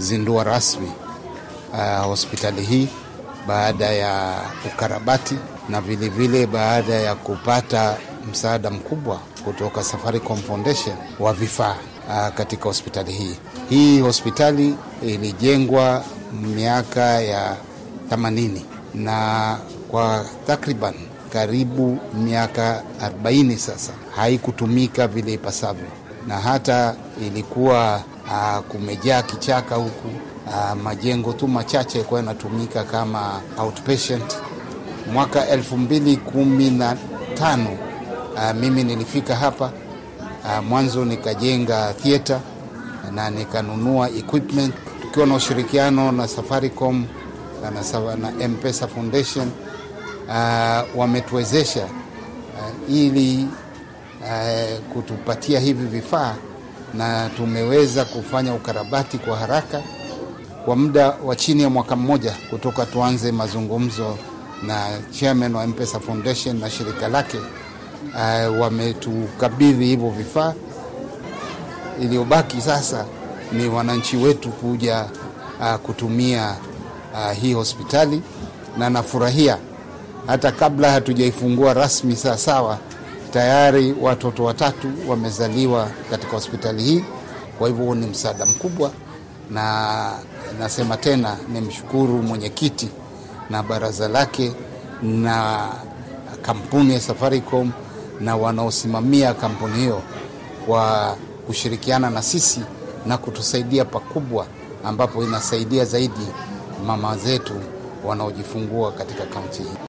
kuzindua rasmi uh, hospitali hii baada ya ukarabati na vilevile vile baada ya kupata msaada mkubwa kutoka Safaricom Foundation wa vifaa uh, katika hospitali hii. Hii hospitali ilijengwa miaka ya 80 na kwa takriban karibu miaka 40 sasa haikutumika vile ipasavyo, na hata ilikuwa uh, kumejaa kichaka huku uh, majengo tu machache yalikuwa yanatumika kama outpatient. Mwaka 2015 uh, mimi nilifika hapa uh, mwanzo nikajenga theater na nikanunua equipment tukiwa na ushirikiano na Safaricom na, na M-Pesa Foundation uh, wametuwezesha uh, ili uh, kutupatia hivi vifaa na tumeweza kufanya ukarabati kwa haraka kwa muda wa chini ya mwaka mmoja kutoka tuanze mazungumzo na chairman wa M-Pesa Foundation na shirika lake uh, wametukabidhi hivyo vifaa. Iliyobaki sasa ni wananchi wetu kuja uh, kutumia uh, hii hospitali, na nafurahia hata kabla hatujaifungua rasmi sawasawa, tayari watoto watatu wamezaliwa katika hospitali hii. Kwa hivyo ni msaada mkubwa, na nasema tena nimshukuru mwenyekiti na baraza lake na kampuni ya Safaricom na wanaosimamia kampuni hiyo kwa kushirikiana na sisi na kutusaidia pakubwa, ambapo inasaidia zaidi mama zetu wanaojifungua katika kaunti hii.